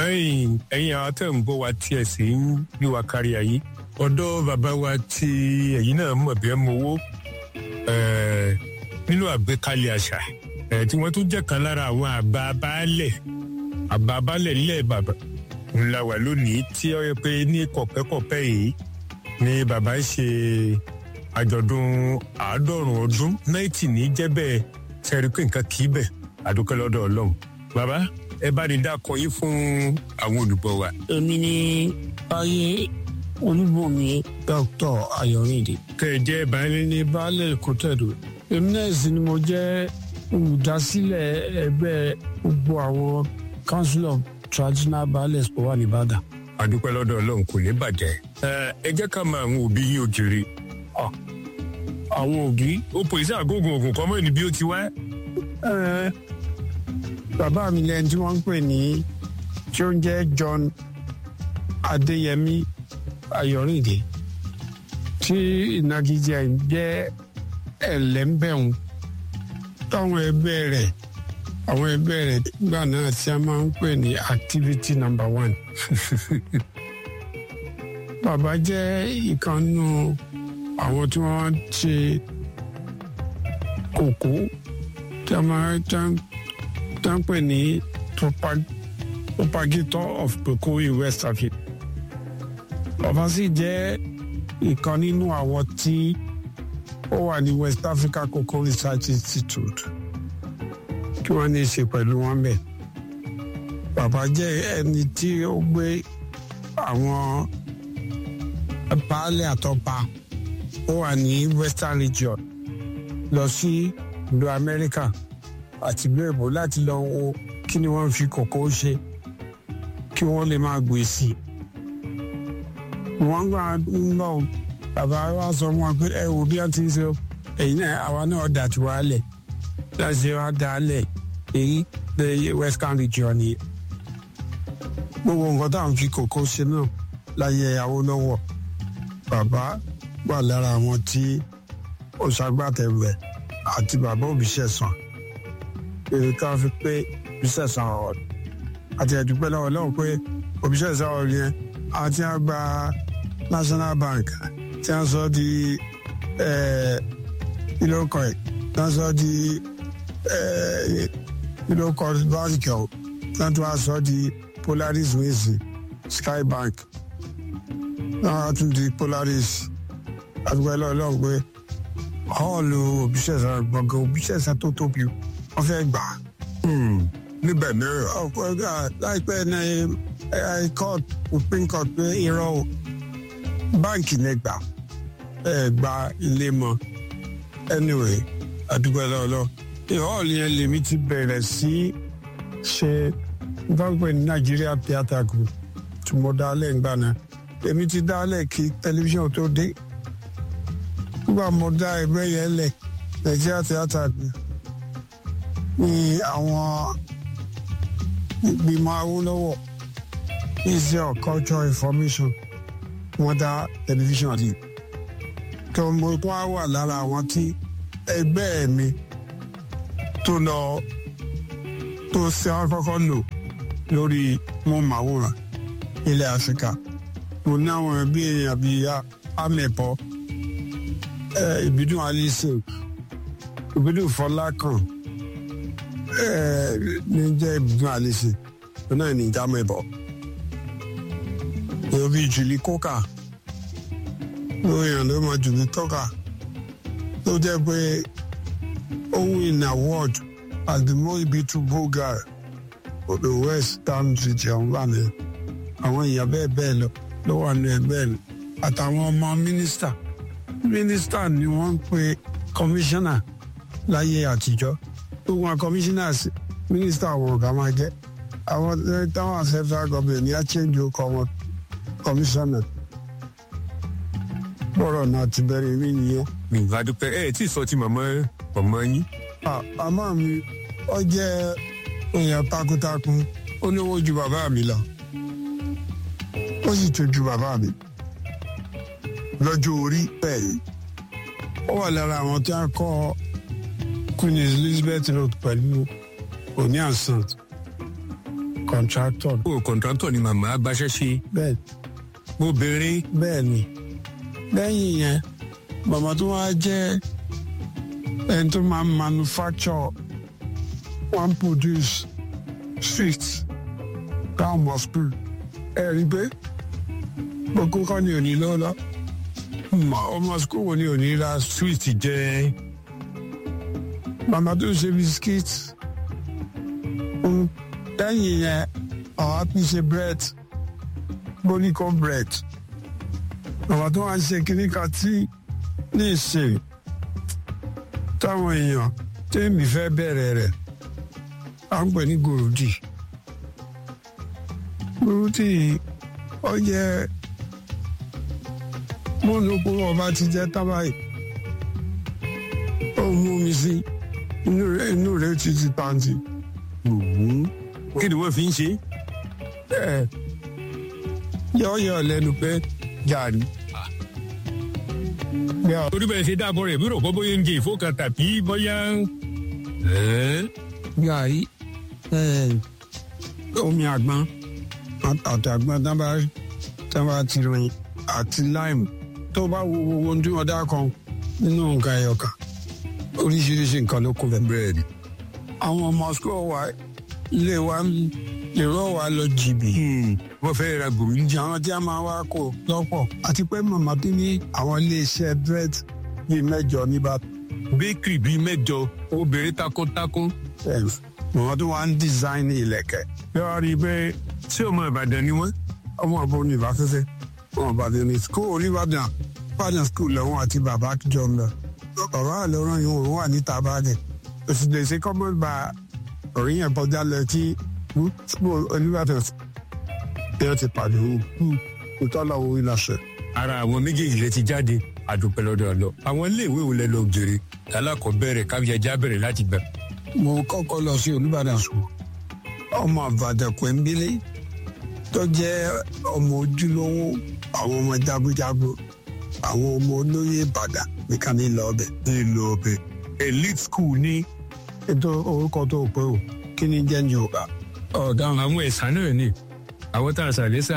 ẹ̀yin ẹ̀yin àwọn tẹ̀ ń bọ̀ wá tí ẹ̀ sì ń gbé wa kárí ayé ọ̀dọ́ bàbá wa tí ẹ̀yin náà mọ̀ bí ẹ mọ owó nínú àgbékalẹ̀ àṣà tí wọ́n tún jẹ́ kan lára àwọn àbá baálẹ̀ àbá baálẹ̀ nílẹ̀ bàbá ńlá wà lónìí tí ó yẹ pé ní kọ̀pẹ́kọ̀pẹ́ yìí ni bàbá ń ṣe àjọ̀dún àádọ́rùn ọdún náìtì ní jẹ́bẹ̀ sẹ́rí pé nǹkan kì í bẹ̀ àdúpẹ́ lọ́dọ̀ ọlọ́run bàbá ẹ bá ní dákọ yín fún àwọn olùgbọ́ wa. èmi ni báyé olúbọmi dr ayọ̀rìndé. tẹ ẹ jẹ́ baálé ní baálẹ̀ kòtẹ́dù èmi náà sì ni mo jẹ́ olùdásílẹ̀ ẹgbẹ́ gbogbo àwọn council of traditional baálẹ̀ tó wà nìbàdàn. àdúpẹ́ lọ́dọ̀ ọlọ́run kò ní bàjẹ́. ẹ jẹ́ ká mọ àwọn òbí yín òjèrè. àwọn òbí. ó pèsè àgógùn ògùn kan mọ́ ní bí ó ti wá. bàbá mi lẹ́yìn tí wọ́n ń pè ní tí ó ń jẹ́ John Adéyẹmí Ayọ̀rìndé tí ìnagijẹ jẹ́ ẹlẹ́mbẹ̀hún táwọn ẹgbẹ́ rẹ̀ àwọn ẹgbẹ́ rẹ̀ gbà náà tí a máa ń pè ní activity number one. bàbá jẹ́ ìkànnù àwọn tí wọ́n ṣe kòkó tí a máa tán pè ní propagator of cocoa in West Africa. bàbá sì jẹ́ ìkan nínú àwọn tí ó wà ní West Africa Cocoa Research Institute kí wọ́n ní í ṣe pẹ̀lú wọn bẹ̀. bàbá jẹ́ ẹni tí ó gbé àwọn baálé àtọ́pa ó wà ní Western Region lọ sí ìlú Amẹ́ríkà àti ìlú èbó láti lọ wo kí ni wọ́n fi kòkó ṣe kí wọ́n lè máa gbé sí i. wọ́n gbà ń lọ bàbá wa sọ fún wọn pé ẹ wò bí wọ́n ti ń ṣe ẹ̀yin náà àwa náà dà tí wàá lẹ̀ láti wá dálẹ̀ èyí lè western region ni gbogbo nǹkan táwọn fi kòkó ṣe náà láyé Awólọ́wọ̀ bàbá wà lára àwọn tí ó ṣagbátẹrù ẹ̀ àti bàbá Òbíṣẹ̀san èrè ká fi pé Òbíṣẹ̀san ọ̀rọ̀ àti ẹ̀dúpẹ́ lọ́wọ́ lọ́wọ́ pé Òbíṣẹ̀san ọ̀rọ̀ yẹn àti àgbà National Bank tí wọ́n sọ di ilé ọkọ̀ ẹ̀ tí wọ́n sọ di ilé ọkọ̀ báńkì ọ̀ tí wọ́n tún wá sọ di Polaris wíìsì Sky Bank náà tún di Polaris àdúgbò ẹlọ́ọ̀lọ́ọ̀ pé họ́ọ̀lù Òbíṣẹ̀san gbọ̀ngàn Òbíṣẹ̀san tó tóbi wọ́n fẹ́ gbà. níbẹ̀ náà. ọ̀pọ̀ ẹgbẹ́ láìpẹ́ ní court supreme court pé irọ́ o báǹkì ní gbà ẹ gba ilé mọ́ anyway àdúgbò ẹlọ́ọ̀lọ́ọ̀ họ́ọ̀lù yẹn lèmi ti bẹ̀rẹ̀ sí ṣe gbọ́ngbẹ́ ní Nigeria Theatre Group tí mo dálẹ̀ ńgbà náà èmi ti dálẹ̀ kí tẹlifíṣàn tó dé nígbà mo dá ẹgbẹ́ yẹn lẹ̀ Nigeria Theatre Group ní àwọn ìgbìmọ̀ Awólọ́wọ̀ Ministry of Culture Information wọ́n dá tẹlifíṣàn yìí tó mo tún á wà lára àwọn tí ẹgbẹ́ mi tó lọ tó ṣe àkọ́kọ́ lò lórí mọ́màwòrán ilẹ̀ Áfíríkà mo ní àwọn ẹbí èèyàn bíi amẹ̀bọ ìbídùn alísè ìbídùn fọlákàn ní jẹ́ ìbídùn alísè tó náà ní ìjà mẹ́bọ òbí jùlí kókà lórí èèyàn ló mọ jùlí tókà tó jẹ́ pé ó win award as the most beautiful girl for the western region wà ní àwọn èèyàn bẹ́ẹ̀ bẹ́ẹ̀ lọ ló wà ní ẹgbẹ́ rẹ̀ àtàwọn ọmọ mínísítà mínísítà ni wọ́n ń pe kọmíṣánná láyé àtijọ́ gbogbo àwọn kọmíṣánná mínísítà àwọn ọ̀gá máa jẹ́ àwọn táwọn central government ní àchẹ́njì ọkọ̀ wọn kọmíṣánná bọ́rọ̀ náà ti bẹ̀rẹ̀ rí nìyẹn. nígbà dúpẹ́ ẹ tí ì sọ ti màmá màmá yín. àmọ́ mi ó jẹ́ èèyàn takuntakun ó lówó ju bàbá mi lọ ó sì tún ju bàbá mi lọ́jọ́ orí bẹ́ẹ̀ ó wà lára àwọn tí a kọ́ Queen Elizabeth Road pẹ̀lú Oni and Sons contractor o kọ̀ǹtrátọ̀ ni màmá gbaṣẹ́ ṣe bẹ́ẹ̀ obìnrin bẹ́ẹ̀ ni lẹ́yìn yẹn màmá tó wá jẹ́ ẹni tó máa manufacture one produce sweet táwọn ọmọ school ẹ rí i pé gbogbo kan ní òní lọ́lọ́ ọmọ school wo ni òní ra sweet jẹ́ màmá tó ṣe biscuit Mm, lẹ́yìn yẹn àwọn á ṣe bread bonico bread màmá tó wá ń ṣe kíní kan tí ní ìsìn táwọn èèyàn tẹ́mi fẹ́ bẹ̀rẹ̀ rẹ̀ à ń pè ní gòròdì gòròdì ó yẹ mọ́nùkú ọba ti jẹ́ tábàyì ó mú mi sí inú rẹ̀ inú rẹ̀ ti ti pàǹtì kí ni wọ́n fi ń ṣe ẹ̀ yọ̀ọ̀yọ̀ lẹ́nu pé gàrí. Yeah. torí bẹ́ẹ̀ ṣe dáàbọ̀ rẹ̀ bí rò kọ́ bóyá ń jẹ ìfowópamọ́ kan tàbí bóyá ẹ́ gàrí omi àgbọn àti àgbọn tábà tábà ti rìn àti láìmù tó bá wo wo ohun tí wọn dá kan nínú nǹkan ẹyọ kan oríṣiríṣi nǹkan ló kó bẹ búrẹ́dì. àwọn ọmọ school wa ilé wa èrò wa lọ jìbì wọ́n fẹ́ ra gòmí ìjà àwọn tí a máa wá kó lọ́pọ̀ àti pé màmá tó ní àwọn iléeṣẹ́ bread bíi mẹ́jọ níbàdàn. bakery bíi mẹ́jọ obìnrin takuntakun màmá tó wá ń design ilẹ̀kẹ̀. bí wọ́n rí i pé tí ọmọ Ìbàdàn ni wọ́n ọmọ àbọ̀ ní ìbáfẹ́fẹ́ ọmọ Ìbàdàn ní school oníbàdàn Ìbàdàn school lọ́wọ́ àti bàbá jọ ń lọ. bàbá àlọ́run yìí wọ́n wà níta bàdàn òsì lè ṣe kọ́mọ́ gba orí yẹn bọ́jà lọ tí school oníbàdàn yẹn ti pàdé òun ìtọ́lá owó ìlàṣẹ. ara àwọn méjèèjì rẹ ti jáde àdúpẹ́ lọ́dọ̀ lọ àwọn iléèwé wo lẹ lọ jèrè alákọ̀ọ́bẹ̀rẹ̀ kábíyàjá bẹ̀rẹ̀ láti gbà. mo kọ́kọ́ lọ sí olùbàdàn school ọmọ àbàdàn pẹ̀mbílé tó jẹ́ ọmọ ojúlówó àwọn ọmọ jagunjagun àwọn ọmọ olóyè ìbàdàn nìkan ní ìlọ ọbẹ̀. nílò ọbẹ̀ elite school ní ètò orúkọ tó pé o kí ni jẹ́ ní yorùbá. ọ̀daràn àwọn ẹ̀sán náà ni àwọn tá a ṣàlẹ́sà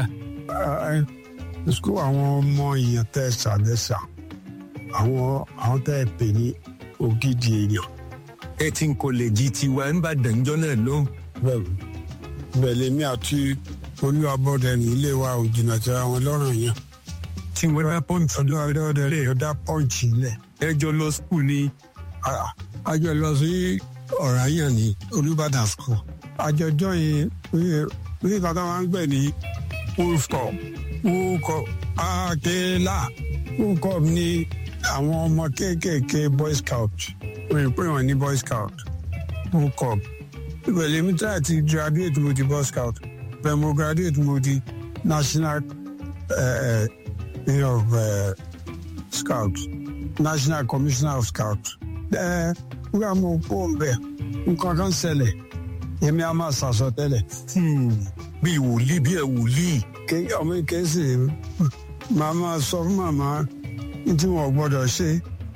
school àwọn ọmọ èèyàn tẹ́ ṣàlẹ́sà àwọn àwọn tẹ́ pè ní ògidì èèyàn. eighteen college tiwa ń bá dànjọ́ náà lóhùn. bẹ́ẹ̀ bẹ́ẹ̀ lèmi àti olúwabọ̀dẹ ní ilé wa ò jìnnà tí àwọn lọ́rùn yẹn. tí wọ́n bá pọ́ǹtì ọdún ọdún lè dá pọ́ǹchì lẹ̀. ẹjọ́ lọ school ní àjọ lọ sí ọ̀ranyàn ní olùbàdàn school. àjọjọ́ yìí ní kàtà máa ń gbẹ ní wúkọ̀ wúkọ̀ àkèlà wúkọ̀ ní àwọn ọmọ kéékèèké boy scout wọ́n pè wọ́n ní boy scout wúkọ̀ ìbẹ̀lẹ̀ mi tí a ti graduate mo di boy scout bẹ́ẹ̀ mo graduate mo di national uh, uh, of uh, scout national commissioner of scout. ẹ nígbà mo kó o bẹ nǹkan kan ṣẹlẹ̀ èmi a máa ṣàṣọ tẹ́lẹ̀. bí wòlíì bí ẹ wòlíì. ọmọ ìkẹsì màá máa sọ fún màmá tí wọn gbọ́dọ̀ ṣe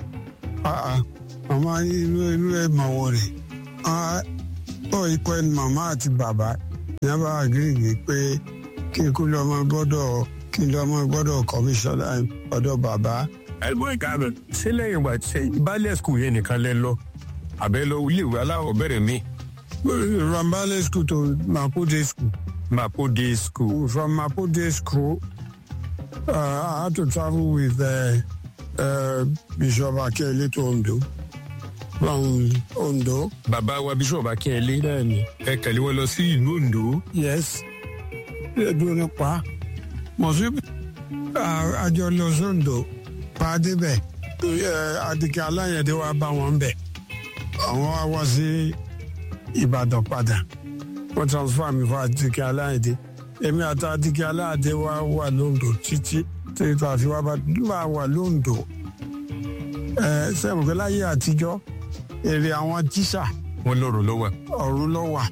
màmá inú inú ẹ mọ wọ rẹ ọ ikọ ẹni màmá àti bàbá ní abá àgírígì pé kí n kú lọ́mọ gbọ́dọ̀ kí n lọ́mọ gbọ́dọ̀ kọmíṣọ́nà ọ̀dọ̀ bàbá ẹgbẹ́ ìkàbẹ̀ ṣé lẹ́yìn ìgbà tí ìbálẹ̀ skul yẹn nìkan lẹ lọ àbẹ lọ iléèwé aláwọ̀ bẹ̀rẹ̀ mi. from ballet school to mapode school. Mapode school. from mapode school uh, I had to travel with uh, uh, Bishop Akele to Ondo from Ondo. bàbá wa bishop akínyẹlé bẹ́ẹ̀ni. ẹ kẹ̀lé wọn lọ sí ìlú Ondo. yes ẹdùn nípa mọ̀sí àjọ lọ sóńdò pa débẹ̀ àdìgẹ́ aláyẹ̀dẹ́ wa bá wọn bẹ̀ àwọn wa wá sí Ìbàdàn padà wọ́n transfer mi fún àdìgẹ́ aláyẹ̀dẹ́ èmi àti àdìgẹ́ aláyẹ̀dẹ́ wa wà lóńdò títí títí tó àfi wá bá wà lóńdò sẹ́wọ̀n pé láyé àtijọ́ èrè àwọn tíṣà wọn lọ́rọ̀ lọ́wọ́. ọ̀run ló wà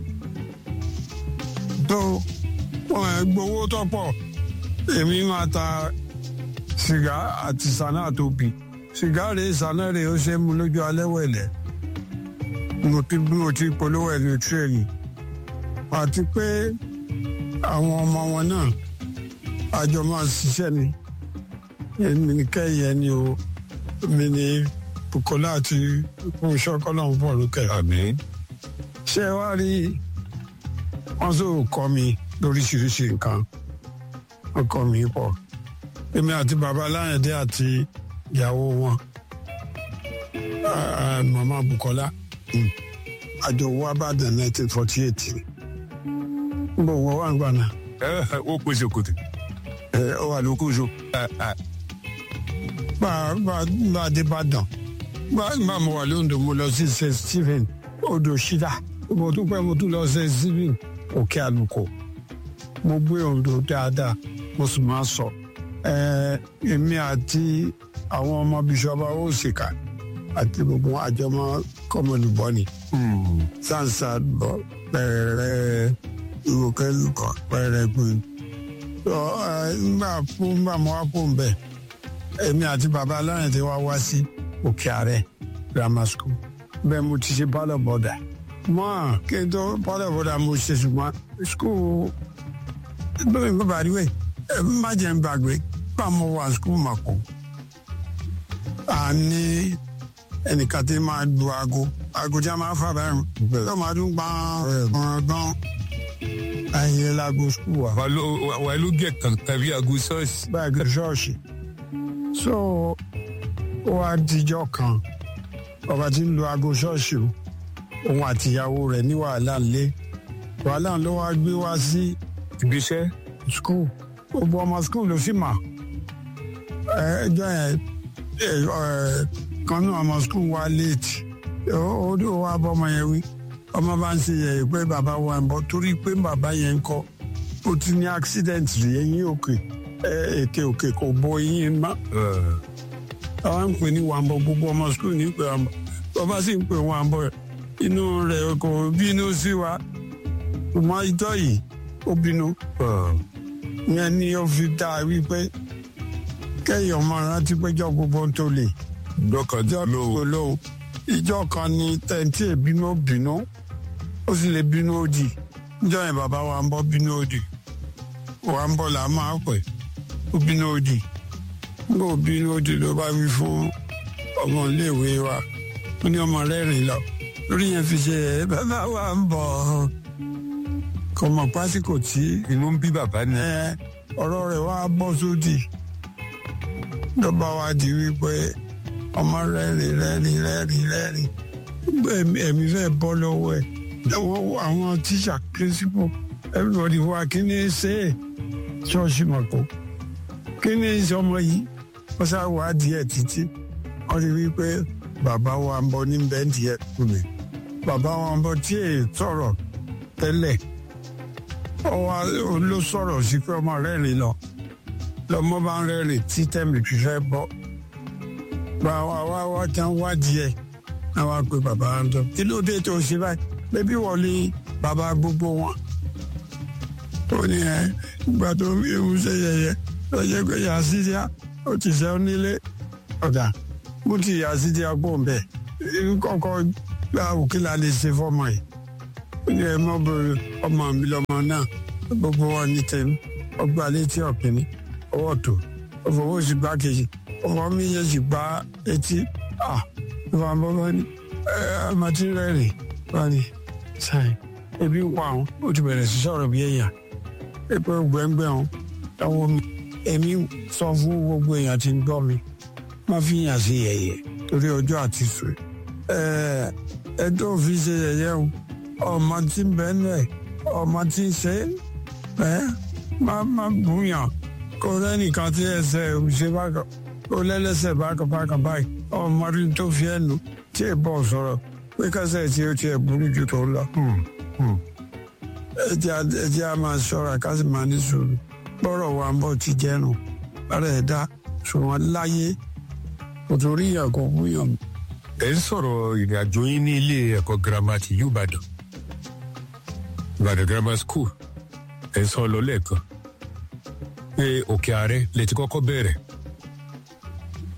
tó wọn ẹ gbowó tó pọ̀ èmi máa ta sìgá àti sànà tóbi sìgá rèé sànà rèé ó ṣe é mu lójú alẹ́ wẹ̀lẹ̀ mo ti bí mo ti polówó ẹni tírẹ̀nì àti pé àwọn ọmọ wọn náà àjọ máa ṣiṣẹ́ ni èmi ní kẹ́yìn ẹni o mi ní Bukola àti Fúnṣọ́ kọ́lọ́hún pọ̀ lókè. àmín ṣé ẹ wá rí wọn tó kọ́ mi lóríṣiríṣi nǹkan wọn kọ́ mi pọ̀ èmi àti bàbá Aláyẹ̀dé àti ìyàwó wọn ah, màmá Bukola mm, àjọ wa bàdàn nineteen forty eight n bò wọ́n wà ń gbà náà ẹ ó pèsè kòtò ẹ ọ wà lókùsọ. bá a bá bá a dé Ìbàdàn bá bá mo wà lóńdó mo lọ sí st stephen odò ṣídà mo tún pẹ́ mo tún lọ st stephen òkè àlùkò mo gbé Oǹdó dáadáa mo sì máa sọ ẹ èmi àti àwọn ọmọ bíṣọba òsìkà àti gbogbo àjọmọ kọmọlùbọ ni sansa bọ pẹrẹ ìwòkẹlùkọ pẹrẹ gbìn ngbà fún ngbà mo wá fún bẹ́ẹ̀ èmi àti bàbá aláyàn tí wá wá sí òkè ààrẹ grammar school bẹ́ẹ̀ mo ti ṣe pálọ̀ bọ́dà mọ́ kí n tó pálọ̀ bọ́dà mo ṣe ṣùgbọ́n school bẹ́ẹ̀ mi bàbá rí wẹ̀ ẹ má jẹ́ n gbàgbé bá mo wà school mà kó a ní ẹnìkan tí máa lu aago aago tí a máa fà báyìí tó máa dún gbọ́n gbọ́n ayé lago school wa wà ló wà ló gẹ kankan bí aago ṣọ́ọ̀ṣì. báàgì ṣọ́ọ̀ṣì so ó wá dijọ́ kan ọba tí ń lu aago ṣọ́ọ̀ṣì o òun àtìyàwó rẹ̀ ní wàhálà ńlé wàhálà ló wá gbé wá sí ibiṣẹ́ skul gbogbo ọmọ skul ló sì mà ẹjọ́ yẹn ẹ, ẹ, kan náà ọmọ skul wá léètì ó ó wá bọ́mọ yẹn wí ọmọ bá ń ṣe yẹ̀yẹ́ pé bàbá wa ń bọ̀ torí pé bàbá yẹn ń kọ́ ó ti ní accident rí eyín òkè ẹ, ètè òkè kò bo eyín mọ́ àwọn ń pè ní wàmbọ gbogbo ọmọ skul ní pé wàmbọ bàbá sì ń pè wàmbọ inú rẹ̀ kò bínú sí wa ṣùgbọ́n ìjọ yìí ó bínú yẹn ni ó fi dá a wípé kẹ́yìn ọmọ rántí péjọ gbogbo tó lè dọ́kànjá ló olóhùn ìjọ kan ní tẹ̀ǹtì ìbínú ó bínú ó sì lè bínú òdì níjọ yẹn bàbá wa ń bọ́ bínú òdì wa ń bọ̀ là máa pẹ̀ ó bínú òdì nígbà ó bínú òdì ló bá wí fún ọmọ iléèwé wa ó ní ọmọ rẹ̀ rìn lọ lórí yẹn fi ṣe ẹ bàbá wa ń bọ̀ kò mọ̀ pásíkò tí inú ń bí bàbá ni. ẹ ọ̀rọ̀ rẹ̀ wá bọ́ sódì ló bá wá di wípé ọmọ rẹ́rìn rẹ́rìn rẹ́rìn rẹ́rìn ẹ̀mí ẹ̀mí fẹ́ bọ́ lọ́wọ́ ẹ̀ àwọn àwọn tíṣà principal everybody wá kí ni ṣe é ṣọ́ọ̀ṣì mọ̀kó kí ni ṣe ọmọ yìí wọ́n sá wá díẹ̀ títí wọ́n rí wípé bàbá wa ń bọ̀ ní bẹ́ǹtì ẹ̀ kùnì bàbá wa ń bọ̀ tí èè sọ̀rọ̀ tẹ́lẹ̀ ọwọ́ ló sọ̀rọ̀ sí pé ọmọ rẹ́rìn lọ lọmọ bá ń rẹ́rìn tí tẹ̀mí fi fẹ́ bọ́ gba wa wá wá tán wádìí ẹ̀ náà wá pé bàbá ń tọ́ kí ló dé tó ṣe báyìí bébí wọlé bàbá gbogbo wọn ó ní ẹ ìgbà tó ń ewu ṣe yẹyẹ lọ́jọ́ pé yà sí díà ó ti ṣe ó nílé ọ̀dà mo ti yà sí díà gbọ́n bẹ́ẹ̀ kọ́kọ́ gba òkìlà lè ṣe fọ́mọ yìí ó ní ẹ mọ́ bẹ̀rẹ̀ ọmọ mi lọ́mọ náà gbogbo wọn ní tèmi ọgbà létí ọ̀kìnní ọwọ́ tó ọfọwọ́ sì gbá kejì ọwọ́ mi yẹ sì gbá etí à ìwà bọ́bọ́ ni ẹ ọmọ tí ń rẹ́rìn wá ní sáì ebi ń pa àwọn ó ti bẹ̀rẹ̀ sí sọ̀rọ̀ bí èèyàn pépé gbẹ̀ngbẹ̀ wọn ẹ̀wọ̀n mi èmi sọ fún gbogbo èèyàn tí ń gbọ́ mi má fi yàn sí yẹ̀yẹ́ torí ọjọ́ àti sùn ẹ ẹ tó fi ṣe yẹ̀yẹ́ o ọmọ tí ń bẹ nù ẹ ọmọ tí ń ṣe ẹ má má bùyàn kó lẹ́nìkan tí ẹsẹ̀ ṣe bákan kó lẹ́lẹ́sẹ̀ bákan bákan báyìí ọmọ rí tó fi ẹ̀ nù tí ì bọ̀ sọ̀rọ̀ pé kẹsẹ̀ tí ó tiẹ̀ burú ju tó lọ. ẹ jẹ́ a máa ṣọ́ra ká sì máa ní sùúrù gbọ́rọ̀ wa ń bọ̀ ti jẹ́nu bára ẹ̀ dá ṣùgbọ́n láyé kò tó rí ìyàn kò búyàn. ẹ ń sọ̀rọ̀ ìrìn àjò yín ní ilé ẹ̀kọ́ girama ti yóò Ìbàdàn Ìbàdàn grammar school ẹ ń sọ lọ lẹ́ẹ̀kan pé òkè ààrẹ lè ti kọ́kọ́ bẹ̀rẹ̀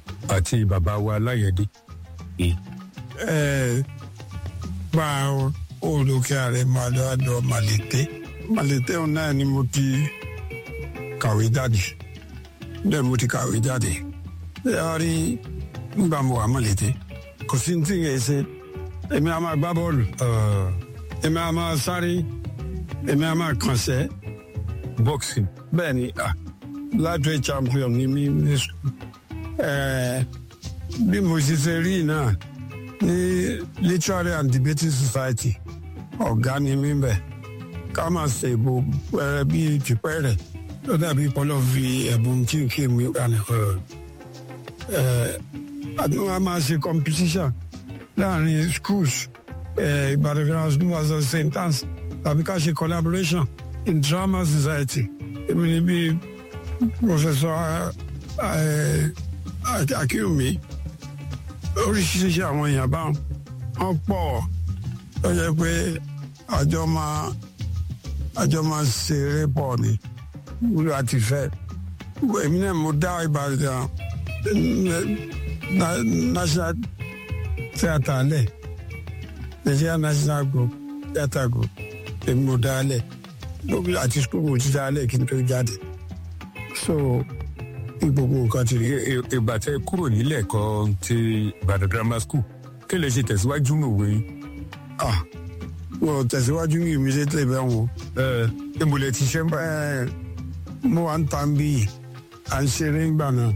àti bàbá wa Aláyẹ̀dé. ẹ gba olókè ààrẹ máa lọ àdó màlété màlété òun náà ni mo ti kàwé jáde bẹ́ẹ̀ mo ti kàwé jáde ẹ á rí nígbà mo wà màlété kò sí ní tí ń yẹ ṣe èmi á máa gbá bọ́ọ̀lù èmi á máa sáré èmi á máa kànṣẹ́ boxing. bẹ́ẹ̀ ni ah, lightweight champion ni mí ní sùkúl Eh, bí mo ṣe ṣe rí náà ní literary and debating society ọ̀gá ni mí bẹ̀ ká máa ṣe ìbò pẹrẹ bíi tìpẹ́ rẹ̀ tó dàbí pọ́lọ́ fi ẹ̀bùn tí kì í mú ìkànnì àti wọn a máa ṣe competition láàrin schools eh, Ìbàdàn grammar school as a st anne's tàbí ká ṣe collaboration in drama society èmi ni bíi professor eh, akínwùmí oríṣiríṣi àwọn èèyàn bá wọn pọ̀ ó yẹ pé àjọ máa àjọ máa ṣeré pọ̀ ni wúlò àti fẹ́ èmi náà mo dá Ìbàdàn na- national theatre lẹ̀ Nigeria national group theatre group èmi mo dá lẹ̀ lóbi àti school mo ti dá lẹ̀ kí n tó jáde so gbogbo nǹkan ti rí ìgbà tẹ kúrò nílẹ̀ ẹ̀kọ́ ti Ìbàdàn grammar school kí lè ṣe tẹ̀síwájú mòwe yín. ah wọn ò tẹ̀síwájú ní immediately bẹ́ẹ̀ wọn. ìmùlẹ̀ ti ṣe ń bá Ẹ, mo wà ń ta bí à ń ṣeré ńgbà náà.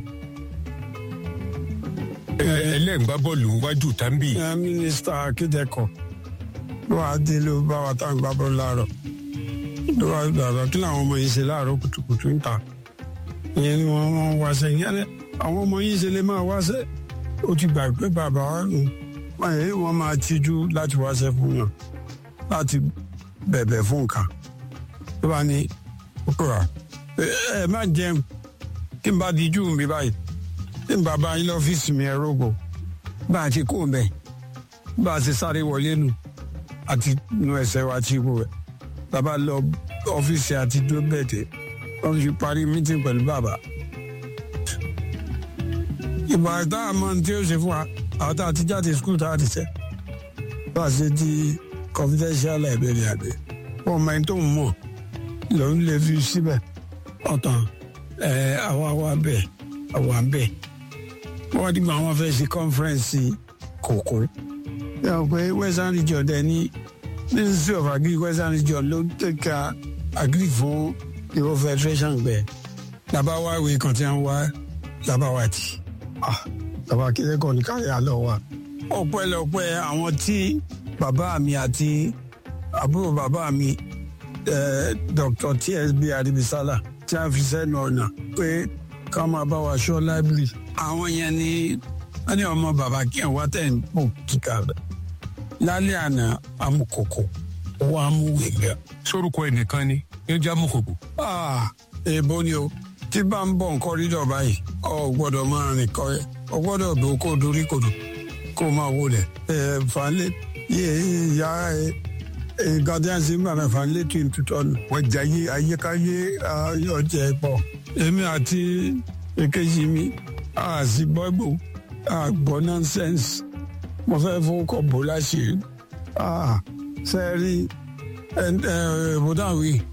ẹlẹ́gbá bọ́ọ̀lù wájú tàbí. ẹ mínísítà akédèkọ ló wàá dé ló bá wa tá à ń gbá bọ́ọ̀lù láàárọ̀ ló wàá gbàgbọ́ kí làwọn ọmọ yìí ṣe láàárọ̀ kùtùkùtù ń ta ìyẹn ni wọ́n wọ́n wáṣẹ́ ìyẹn ni àwọn ọmọ yìí ṣe lè máa wáṣẹ́ ó ti gbà pé bàbá wa nù wọ́n yìí wọ́n máa tijú láti wáṣẹ́ fún yàn láti bẹ̀bẹ̀ fún nǹkan tó bá ní kókòrò ẹ ẹ má jẹun kí n bá di jù mí báyìí tí n bá bá yín lọ́fíìsì mi ẹ rògbò bá a ti kó mbẹ bá a ti sáré wọlé nù àti nu ẹsẹ̀ wa ti wò ẹ bàbá lọ ọ́fíìsì àti dúró bẹ́ẹ̀ tẹ wọ́n fi parí mítìn pẹ̀lú bàbá. ìgbà tá a mọ tí ó ṣe fún wa àwọn tá a ti jáde skul tá a ti ṣe bá a ṣe di confidential library àgbẹ wọn mọ ẹni tó ń mọ lòun lè fi síbẹ̀ ọ̀tàn ẹ̀ àwa wa bẹ̀ àwa bẹ̀ wọ́n dìgbà wọn fẹ́ ṣe conference kòkó. yà wọ́n pé western region dẹ̀ ní ministry of agri western region ló tẹ̀ka agri fún ìwọ federation gbẹ. làbá wa ìwé kan tí wọ́n wá làbá wa tì. ah làbá kílẹ̀ kọ́ ní káyà lọ wa. ọpẹ́lọpẹ́ àwọn tí bàbá mi àti àbúrò bàbá mi eh, Dr. TSB Aribisala tí a fi sẹ́nu ọ̀nà pé ká máa bá wa ṣọ́ library. àwọn yẹn ni wọ́n ní ọmọ bàbá kí ẹ̀ wá tẹ̀ ń pò kíkà rẹ̀. lálẹ́ àná amúkòkò owó amúwèé sórúkọ ẹnìkan ni ní jámùkòkò. Ah, èèbó ni o tí bá ń bọ̀ nǹkan rídọ̀ báyìí ọ gbọ́dọ̀ máa rìn kọ́ ẹ ọ gbọ́dọ̀ bò kó dorí kodò kó máa wọlé ẹ fanlé yé ìyá ẹ gàdíànsì ń bà mí fanlé tún tutọ́ nù. wọ́n jẹ ayé ayékáyé ọjẹ pọ̀ èmi àti èkejì mi a sì gbọ́ ìbò a gbọ́ nonsense mo fẹ́ fowó kọ bò láṣìírí. sẹ́ẹ̀rí ẹ̀ ẹ̀ bùdáwì